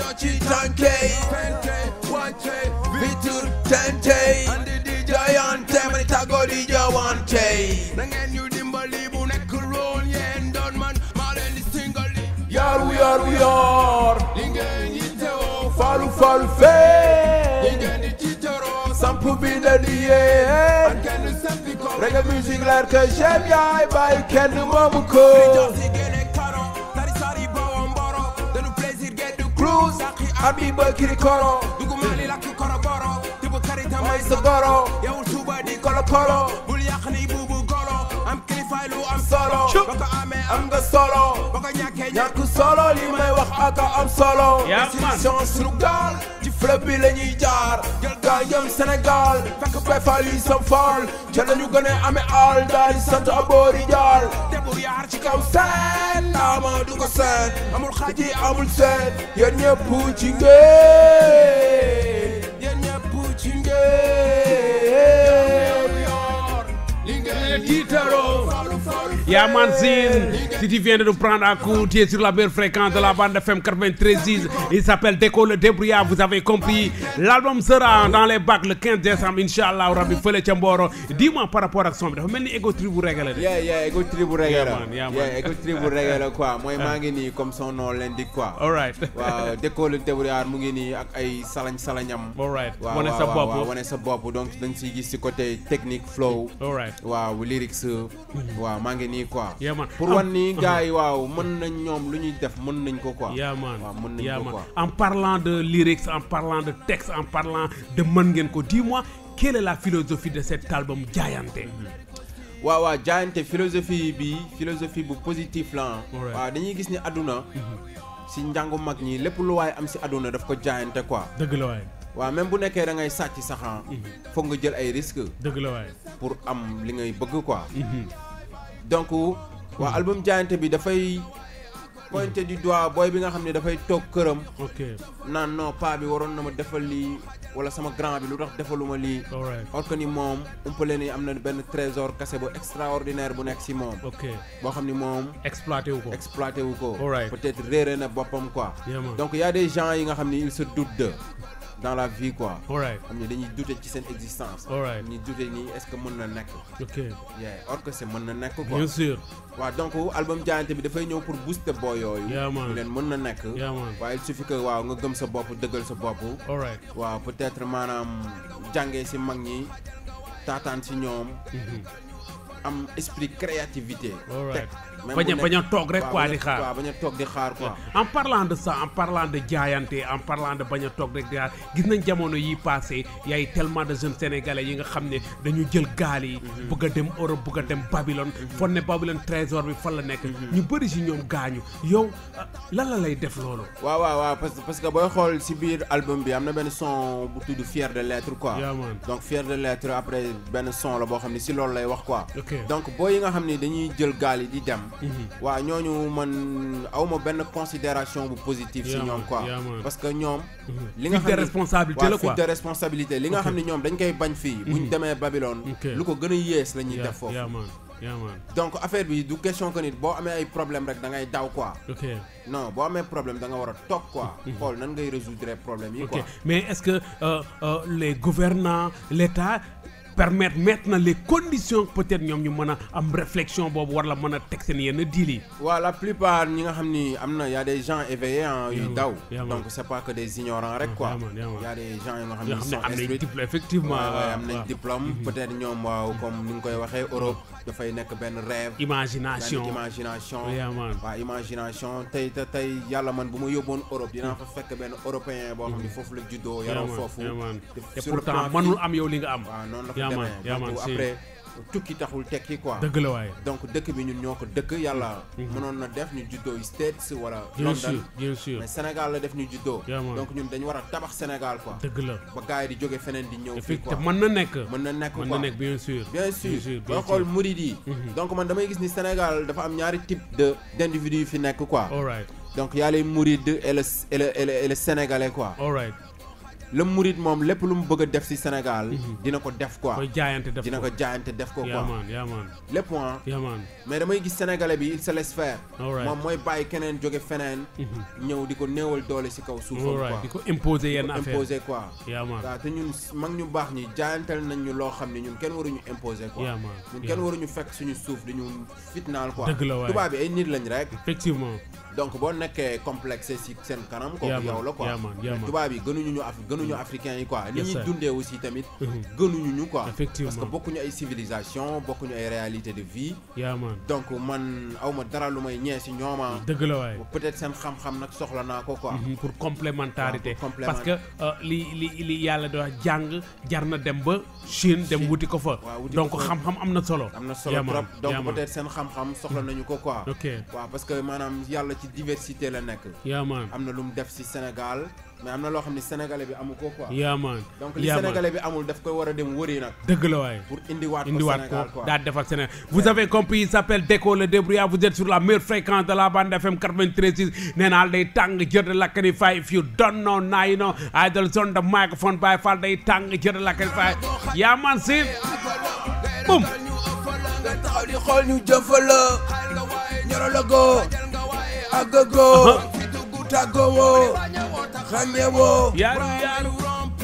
doo ci tànkey wante vitur tentey andi di jayante mani tàggoo di jawante na ngeen ñu dimbali bu nekk roon yéen doon man maa leen di singali yaru yaru yar li ngeen yittewoo falu falu fee li ngeen di tiitaroo samp bi na di yee kenn sampi ko reggae music leer que j'aime yaay bàyyi kenn moomu ko Jasi gene karo tari sari bawo mboro danu plaisir get du cruise saki abi ba kiri koro dugu mali lakki koro boro tibu karita may may sa goro yawul tuba di kolo kolo bul yàq ni buubu golo am kilifay lu am solo ba ko amee am nga solo ba ko ñàkkee ñàkk solo li may wax aka am solo Yeah, man. décision sunu gaal ci fleuve bi la ñuy jaar jël gaal jëm Sénégal fekk bayfal yi sam faal ca lañu gën a amee al daal di sant aboori jaar debur yaar ci ci kaw seen ama du ko seen amul xaaj yi amul seen yéen ñëpp ci ngeen yéen ñëpp ci ngeen li ngeen tiitaroo Yeah, man, Zine. Si tu viens de nous prendre à coup, tu es sur la belle fréquence de la bande FM 93.6. Il s'appelle Déco le débrouillard, vous avez compris. L'album sera dans les bacs le 15 décembre, Inch'Allah, Rabbi Fele Chamboro. Dis-moi par rapport à son, dafa mel ni Ego Tribu régalé. yeah yeah ego tribu reggae Yeah, la man, yeah, man. yeah ego tribu reggae la quoi mooy maa ngi nii comme son nom l'indique quoi All right. waaw Déco le débrouillard mu ngi nii ak ay salañ salañam All right. waaw Wane waaw, sa waaw, bopp. waaw, wane sa bopp donc da nga siy gis si côté technique flow All right. waaw lyrics waaw maa ngi nii quoi Yeah, man. pour Ah, wan ni gars yi waaw mën nañ ñoom lu ñuy def mën nañ ko quoi Yeah, man. waaw mën nañ Yeah, ko man. quoi En parlant de lyrics, en parlant de texte, en parlant de Mangenko, dis-moi, quelle est la philosophie de cet album Giante waaw waaw jaayante philosophie bi philosophie bu positif la ah. Alright. waaw dañuy gis ni àdduna si njàngu mag ñi lépp lu waaye am si àdduna daf ko jaayante quoi dëgg la waay waaw même bu nekkee da ngay sàcc saxan foog nga jël ay risques dëgg la waay pour am li ngay bëgg quoi donc waa album jaayante bi dafay pointer du doigt booy bi nga xam ne dafay toog këram ok naan non pas bi waroon na ma defal lii wala sama grand bi lu tax defaluma lii alright or que ni moom umpale ni am na benn trésor cassé bu extraordinaire bu nekk si moom ok boo xam ni moom exploité wu ko exploité wu ko Alright. peut-être réere na boppam quoi Yeah, man. donc y a des gens yi nga xam ni ils se doutent de dans la vie quoi alright xam ni dañuy douter ci seen existence Alright. dañuy douter ni est-ce que mën na nekk ok yeah or que c'est mën na nekk quoi bien sûr waaw donc album jaayante bi dafay ñëw pour booster boo yooyu Yeah, man. ñu leen mën na nekk Yeah, man. waaye il suffit que waaw nga gëm sa bopp dëggal sa bopp alright waaw peut-être maanaam jàngee si mag ñi taataan si ñoom am esprit créativité Alright. teg même Bañ a- bu bañ a nekk- toog rek waaw, quoi bañ a- di xaar. waaw bañ a toog di xaar quoi en parlant de ça en parlant de jaayante en parlant de bañ a toog rek di xaar gis nañ jamono yi passé y a tellement de jeunes sénégalais yi nga xam ne dañu jël gaal yi bëgg a dem Europe bëgg a dem Babylone fon ne Babylone trésor bi fan la nekk ñu bëri si ñoom gaañu yow ah, lan la lay def loolu waaw waaw waaw parce que parce que booy xool si biir album bi am na benn son bu tudd fier de l'être quoi Yeah, man. donc fier de l'être après benn son la boo xam ne si loolu lay wax quoi Ok. donc booy yi nga xam ne dañuy jël gaal yi di dem waaw ñooñu man awma benn considération bu positive si Yeah, ñoom man. quoi Yeah, man. parce que ñoom li nga Fuite de xam ne- responsabilité waaw, la quoi. fuite de responsabilité li nga xam ne ñoom dañ koy bañ fii buñ demee Babylone Ok. lu ko gën a yées la ñuy yaa def foofu yaa man yaa man donc affaire bi du question que nit boo amee ay problème rek da ngay daw quoi ok non boo amee problème da nga war a toog quoi xool nan ngay résoudre problème yi ok quoi mais est-ce que euh, euh, les gouvernants l'État permettre mettre na les conditions peut-être ñoom ñu mën a am réflexion boobu war la mën a teg seen yenn deal yi waaw la plupart ñi nga xam ni am na y a des gens éveillés ah Yeah, yuy man. daw Yeah, man. donc c'est pas que des ignorants rek quoi Yeah, man, yeah, man. y a des gens yi nga xam yoo ni xam ne sont am nañ instruits diplôme effectivement waaw waaw, waaw, am nañ waaw. diplôme peut-être ñoom waaw comme ni nga koy waxee Europe dafay nekk benn rêve imagination benn imagination Yeah, man. waaw imagination tey te tey yàlla man bu ma yóbboon Europe dinaa fa fekk benn européen boo xam ni foofu la juddoo yaa yaroo man foofu yaa man te te sur le pourtant plan mënul physique- am yow li nga am waaw noonu la yaa fa man demee yaa donc man si après tukki taxul tekki quoi dëgg la waaye donc dëkk bi ñun ñoo ko dëkk yàlla mënoon na def ñu juddoo States wala bien sûr London bien sûr mais Sénégal la def ñu juddoo Yeah, man. donc ñun dañu war a tabax Sénégal quoi dëgg la ba gars yi di jóge feneen di ñëw fii quoi effectivement mën na nekk mën na nekk mën quoi na nekk bien sûr bien sûr bien boo sûr xool murid yi donc man damay gis ni Sénégal dafa am ñaari type de d'individus yu fi nekk quoi all right donc y a les mourides et le et le et le, et le sénégalais quoi all right le murid moom lépp lu mu bëgg a def si Sénégal dina ko def quoi koy jaayante def dina ko ko jaayante def ko yaa quoi man yaa man lépp ah yaa man mais damay gis sénégalais bi il se laisse faire Alright. moom mooy bàyyi keneen jóge feneen ñëw di ko néewal doole si kaw suufam alright di quoi ko imposer yenn di ko affaire imposer quoi yaa man waaw te ñun mag ñu baax ñi jaayantal nañ ñu loo xam ne ñun kenn waruñu imposer quoi yaa man ñun yaa kenn man. waruñu fekk suñu suuf di ñu fitnaal quoi Dëgg la waay. tubaab bi ay nit lañ rek effectivement donc boo nekkee complexe si seen kanam Yaa kooku man, yow la quoi yaa man, yaa man. tubaab yi gënuñu ñu af gënuñu africains yi quoi ni Yes, ñuy sir. dundee aussi tamit Mhm. gënuñu ñu quoi Effectivement. parce que bokkuñu ay civilisation bokkuñu ay réalité de vie yaa man donc man awma dara lu may ñee si ñooma dëgg la waay peut-être seen xam-xam nag soxla naa ko quoi Mhm, pour complémentarité Waaw, pour complément- parce que euh, li li li yàlla di wax jàng jar na dem ba Chine dem wuti ko fa Waaw, wuti donc ko fa. xam-xam am na solo am na solo yaa man, trop donc yaa man. peut-être seen xam-xam soxla nañu ko quoi ok waaw parce que maanaam yàlla ci diversité la nekk yaa man am na lu mu def si Sénégal mais am na loo xam ne sénégalais bi amu ko quoi yaa man donc li yaa man. sénégalais bi amul daf koy war a dem wëri nag dëgg la waay pour indiwaat ko indiwaat Sénégal ko quoi daal defal Sénégal vous avez compris il s'appelle Déco le débrouillard vous êtes sur la meilleure fréquence de la bande FM 93 nee naa la day tàng jër de lakkani fay if you don't know now you know idol zone the microphone by fall day tàng jër de lakkani fay yaa man si boum nga taxaw di xool ñu jëfala ñorologo agago fi dugg tàggoo xàmmewoo yaaru yaaru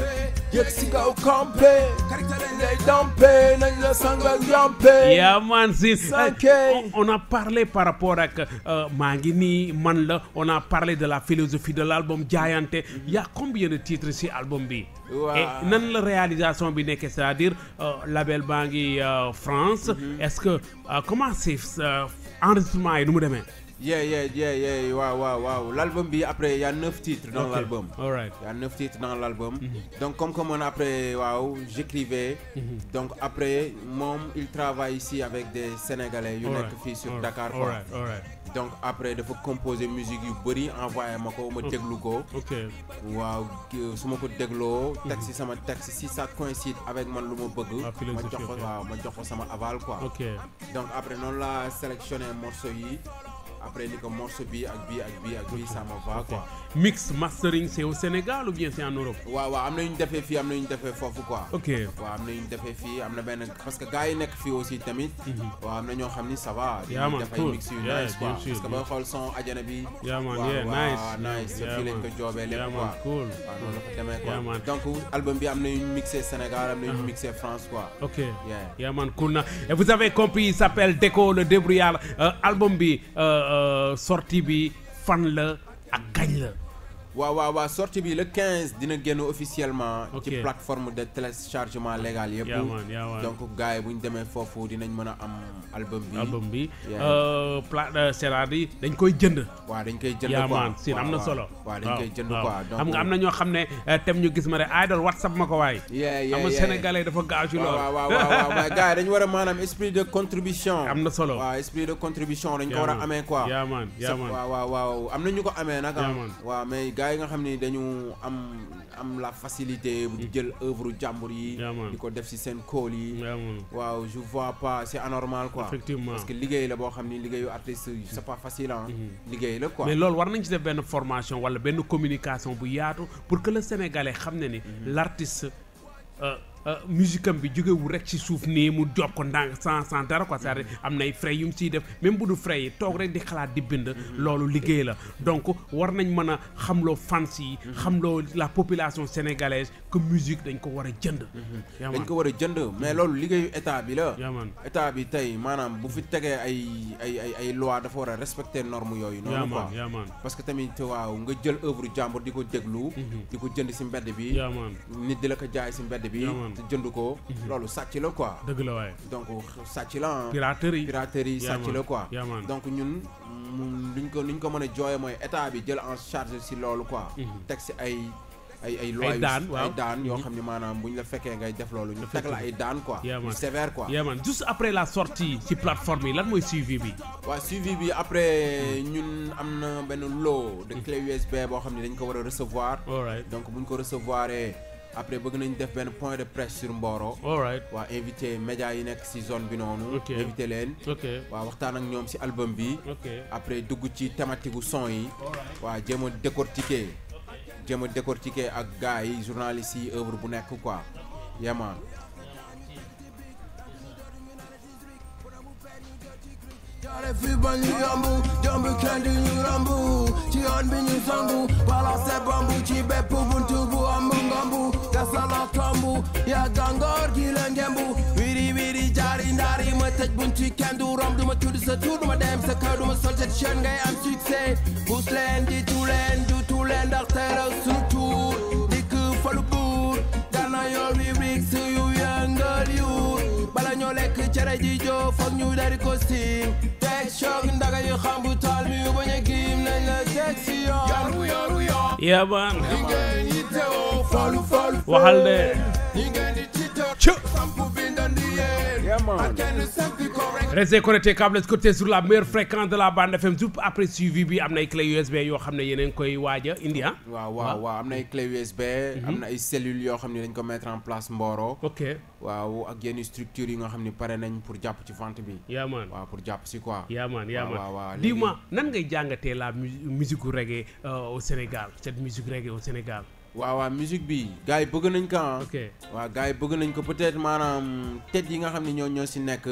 yëg si kaw campé ngay dampe nañ la sangal yampe yaa man si Sanké. on on a parlé par rapport ak euh, maa ngi nii man la on a parlé de la philosophie de l'album jaayante y a combien de titres ci album bi Waaw. et nan la réalisation bi nekkee c'est-à-dire euh, label baa ngi euh, France est-ce que euh, comment c'est euh, enregistrement yi nu mu demee yeah yeah yeah yeah waaw waaw waaw l'album bi après il y a neuf titres dans Ok. l'album all right il y a neuf titres dans l'album donc comme que man après waaw j'écrivais donc après moom il travaille ici avec des sénégalais yu All nekk right, fii sur all Dakar right, quoi all right, all right. donc après dafa composer musique yu bëri envoyé ma ko ma déglu ko ok waaw ki- su ma ko dégloo texte si sama texte si ça coïncide avec man lu ma bëgg Ah, ma philosophie, jox ko ok. waaw ma jox ko sama aval quoi ok donc après noonu laa sélectionné morceau yi après ni ko morceau bi ak bi ak bi ak bi ça me va ok quoi mix mastering c'est au Sénégal ou bien c'est en Europe waaw waaw am na ñu defee fii am na ñu defee foofu quoi ok waaw am na ñu defee fii am na benn parce que gars yi nekk fii aussi tamit waaw am na ñoo xam ni ça va Yeah, man, def ay cool. mix yu Yeah, nice quoi bien sûr, parce que bien booy xool son ajana bi Yeah, man, waaw, yeah, waaw, nice. nice Yeah, fii lañ man. ko joobee lépp Yeah, quoi man, cool. waaw noonu la ko demee Yeah, man. quoi donc album bi am na ñu mixé Sénégal am na ñu mixé France quoi Ok. Yeah. Yeah, man, cool na. Et vous avez compris, il s'appelle Déco le débrouillard. Euh, album bi euh, euh, sortie bi fan la ak gañ la. waaw waaw waaw sortie bi le 15 dina génn officiellement Ok. ci plateforme de téléchargement légal yëpp Yeah, man, yeah, man. donc gars yi bu ñu demee foofu dinañ mën a am album bi album bi Yeah. euh, pla euh, c'est-à-dire dañ koy jënd. waaw dañ koy jënd yaa quoi man sin am na waaw, solo. waaw dañ koy jënd waaw. quoi donc xam nga am na ñoo xam ne euh, tem ñu gis ma ne idol whatsapp ma ko waay. yeah yeah am na yeah. sénégalais dafa gaaw ci waaw loolu. waaw waaw waaw waaw mais gars yi dañu war a maanaam esprit de contribution am na solo. waaw esprit de contribution dañ ko Yaa war a man. amee quoi yaa man yaa Sa- man. waaw waaw waaw am na ñu ko amee nag Yaa ah. man. waaw mais gars yi nga xam ni dañu am am la facilité bu jël œuvre jàmbur yi Yaa man. di ko def ci seen kóol yi yaa man. waaw je vois pas c'est anormal quoi Effectivement. parce que liggéey la boo xam ni liggéeyu artiste c'est pas facile ah liggéey la quoi mais loolu war nañ ci def benn formation wala benn communication bu yaatu pour que le sénégalais xam ne ni l'artiste euh, euh, musique am bi jógewul rek ci suuf nii mu job ko ndànk sans sans dara quoi c'est-à-dire am nay frais yu mu ciy def même bu du frais yi toog rek di xalaat di bind loolu liggéey la donc war nañ mën a xamloo fans yi xamloo la population sénégalaise que musique dañ ko war a jënd yaa dañ man ko war a jënd mais loolu liggéeyu état bi la yaa man état bi tey maanaam bu fi tegee ay ay ay ay loi dafa war a respecter normes yooyu yaa noonu quoi man yaa man parce que tamit waaw nga jël œuvre jàmbur di ko déglu di ko jënd ci mbedd bi yaa man nit di la ko jaay ci mbedd bi Yeah, man. te jënd ko loolu sàcc la quoi dëgg la waaye donc sàcc la ah. piraterie piraterie Yeah, sàcc man. la quoi Yeah, man. donc ñun mu luñ ko luñ ko mën a jooye mooy état bi jël en charge ci loolu quoi teg ci ay ay ay lois yu- daan, waaw. ay daan yoo xam ne maanaam bu ñu la fekkee ngay def loolu ñu teg la ay daan quoi Yeah, yu man. sévère quoi yaa man juste après la sortie ci plateforme yi lan mooy suivi bi waaw suivi bi après ñun am na benn lot de clé USB boo xam ne dañ ko war a recevoir all right donc buñ ko recevoir après bëgg nañ def benn point de presse sur Mboro all right waa invité médias yi nekk ci zone bi noonu Ok. invité leen ok waaw waxtaan ak ñoom ci album bi ok après dugg ci thématique gu son yi waa jéem a décortiquer jéem a décortiquer ak gars yi journalistes yi œuvre bu nekk quoi yeah man Jaare fi ba ñu yombu jombi kenn du ñu rombu ci yoon bi ñu songu balase bambu ci bépp buntu bu ambu ngambu gasala tombu ya gangoor gi la ngembu wiri wiri jaari ndaari ma tëj buntu kenn du rom du ma tudd sa tur du ma dem sa kaw du ma sol cette chaîne ngay am succès bus leen di tu leen du tu leen ndax teeraw sunu tuur dikk falu buur gana yoo wi rig su yu yëngal yuur bala ñoo lekk cere ji joo foog ñu dari ko siim teg choc ndaga yu xam bu taal mi yu bañ a giim nañ la teg si yoon yoru yoru yoon yeah man ñi ngeen yittewoo falu falu waxal de ñi ngeen di tiitoo sampu bindandi yéen Yeah, man. ak kenn sampi ko rek Restez connectés câble côté sur la meilleure fréquence de la bande FM tout après suivi bi am na ay clé USB yoo xam ne yeneen koy waaj a indi ah waaw waaw waaw am na ay clé USB am na ay cellules yoo xam ne dañ ko mettre en place Mboro ok waaw ak yenn structures yi nga xam ne pare nañ pour jàpp ci vente bi yaa man waaw pour jàpp si quoi yaa man yaa waaw, waaw, man léegi- dis-moi nan ngay jàngatee la mu- musique gu reggae euh, au Sénégal cette musique reggae au Sénégal waaw waaw musique bi gars yi bëgg nañ ko ah ok waaw gars yi bëgg nañ ko peut-être maanaam tête yi nga xam ne ñoo ñoo si nekk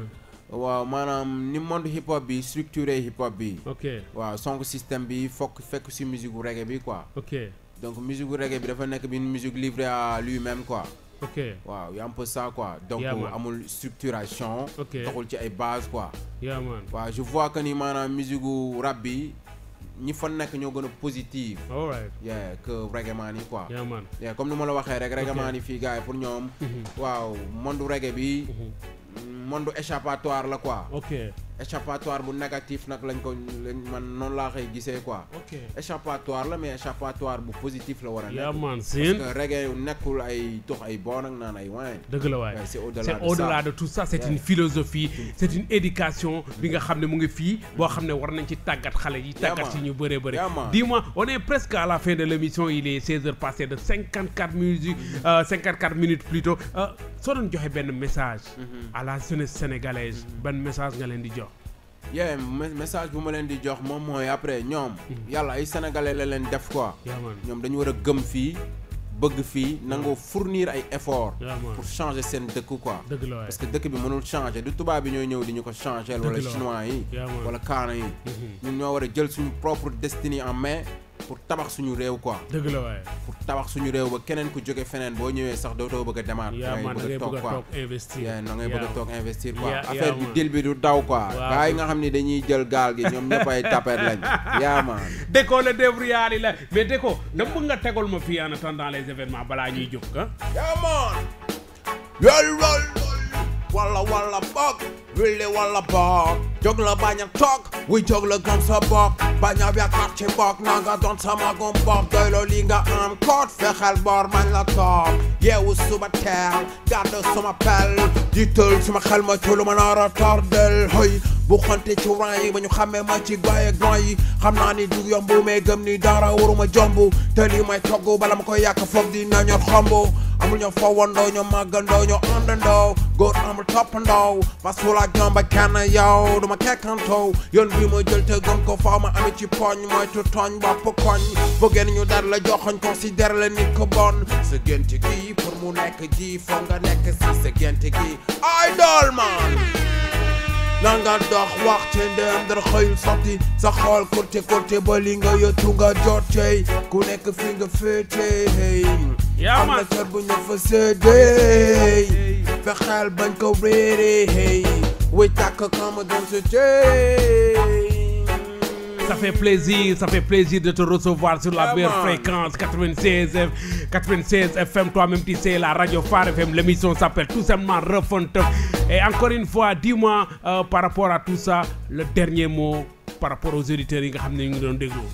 waaw maanaam ni monde hip hop bi structuré hip hop bi ok waaw sonk système bi fokk fekk si musique gu reggae bi quoi ok donc musique gu reggae bi dafa nekk bi une musique livrée à lui-même quoi ok waaw y a un peu ça quoi donc Yeah, man. amul structuration Ok. taxul ci ay base quoi yaa man waaw je vois que ni maanaam musique gu rap bi ñi fa nekk ñoo gën a positive all right yeah que reggae man yi quoi yaa man yeah comme ni ma la waxee rek reggae Ok. man yi fii gars yi pour ñoom waaw monde reggae bi monde échappatoire la quoi ok échappatoire bu négatif nag lañ ko lañ man noonu laa koy gisee quoi ok échappatoire la mais échappatoire bu positif la war a yaa nekk man parce sin que reggae nekkul ay tox ay bon ak naan ay wine dëgg la waay Ouais, c'est au-delà c'est de au-delà ça. de tout ça c'est Ouais. une philosophie c'est une éducation bi nga xam ne mu ngi fii boo xam ne war nañ ci tàggat xale yi tàggat ci man. ñu bëree bëri Yeah, man. dis-moi on est presque à la fin de l'émission il est 16 heures passées de 54 minutes euh, 54 minutes plutôt euh, soo doon joxe benn message à la jeunesse sénégalaise benn message nga leen di jox yeah me- message bu ma leen di jox moom mooy après ñoom yàlla ay sénégalais la leen def quoi yaa man ñoom dañu war a gëm fii bëgg fii nangoo fournir ay effort yaa man pour changer seen dëkk quoi dëgg la waay parce que dëkk bi mënul changer du tubaab bi ñooy ñëw di ñu ko changer wala Dëgg la. chinois yi Yeah, man. wala kaana yi ñun ñoo war a jël suñu propre destinée en main pour tabax suñu réew quoi dëgg la waay pour tabax suñu réew ba keneen ku jóge feneen boo ñëwee sax dootoo bëgg a demaat yaa man da ngay bëgg a quoi toog investir yeah, na ngay bëgg a Yaa toog investir quoi Yeah, affaire yeah, bi man. dil bi du daw quoi Waaw. gars yi nga xam ni dañuy jël gaal gi ñoom ñëpp ay tapet lañ yaa man Déco le débrouillard la mais Déco dama bëgg nga tegal ma fii en attendant les événements balaa ñuy jóg ah yaa man yol wol walla walla bok wille walla bok jóg la bañ a toog wuy jóg la gëm sa bopp bañ a yaakaar ci bokk na nga doon sama gom bopp doy loo li nga am koot fexeel bor mañ la toog yeewu suba teel gàddu suma pel jiital suma xel ma ci lu ma nar a tardel hoy bu xonte ci rang yi ba ñu xamee ma ci gaay ak grand yi xam naa ni du yomb mais gëm ni dara waruma jomb te lii may togg bala ma koy yàq foog dina ñor xomb amul ñoo fowandoo ñoo màggandoo ñoo àndandoo góor amul toppandoo masul ak ñoom ba kenn yow duma kekkantoo yoon bi ma jël te gëm ko faaw ma ami ci poñ mooy tu tooñ bopp koñ bëggeen ñu dar la joxoñ considère la nit ko bon sa gént gi pour mu nekk ji foog nga nekk si sa gént gi idol man nanga dox wax ci ndem dara xëyul sotti sa xool côté côté ba li nga yottu nga jot cey ku nekk fi nga féete hey yaa am na man kër bu ñu fa séddee fexeel bañ ko réeré hey wuy tàkk kama doon sa tey Ça fait plaisir, ça fait plaisir de te recevoir sur la Yeah, meilleure man. fréquence 96 F- 96 FM. Toi-même, tu sais, la radio Phare FM. L'émission s'appelle tout simplement Refonte. Et encore une fois, dis-moi euh, par rapport à tout ça, le dernier mot par rapport aux auditeurs yi nga xam ne ñu ngi doon déglu.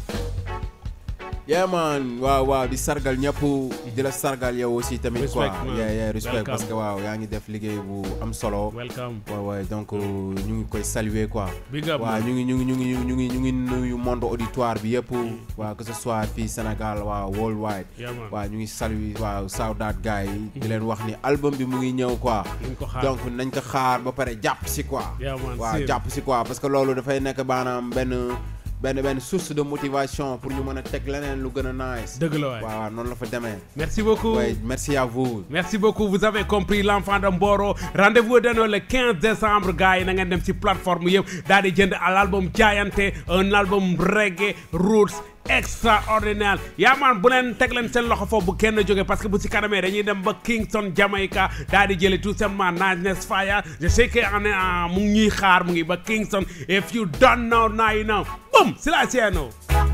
yeah man waaw waaw di sargal ñëpp di la sargal yow aussi tamit quoi Respect, man. yeah yeah respect Welcome. parce que waaw yaa ngi def liggéey bu am solo Welcome. waaw waaw donc ñu ngi koy saluer quoi Big up, waaw man. ñu ngi ñu ngi ñu ngi ñu ngi ñu ngi nuyu monde auditoire bi yëpp waaw que ce soit fii Sénégal waaw worldwide Yeah, man. waaw ñu ngi saluer waaw sawdaat gars yi di leen wax ni album bi mu ngi ñëw quoi Nañ ko xaar. donc nañ ko xaar ba pare jàpp si quoi Yeah, man, waaw same. jàpp si quoi parce que loolu dafay nekk maanaam benn benn benn source de motivation pour ñu mën a teg leneen lu gën a nice dëgg la waay waaw waaw noonu la fa demee merci beaucoup ouais merci à vous Merci beaucoup, vous avez compris l'enfant de Mboro. Rendez-vous donné le 15 décembre, gars. yi na ngeen dem ci plateforme yëpp daal di jënd à l'album Jaayante un album reggae roots extraordinaire yaa man bu leen teg leen seen loxo foofu bu kenn jóge parce que bu si kanamee dañuy dem ba Kingston Jamaica daal di jële tout simplement Niceness Fire je sais que on est en- mu ngi ñuy xaar mu ngi ba Kingston if you don't know now you know boom c'est la sienne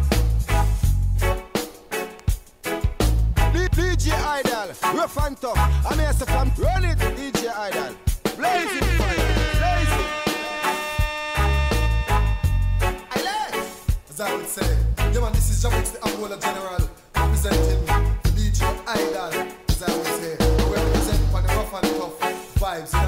D- DJ Idol, rough and tough. I'm here to from run it, DJ Idol. Blazing fire, blazing. As I would say, yeah man, this is Jamix the Angola General representing the DJ Idol. As I would say, we represent for the rough and tough vibes.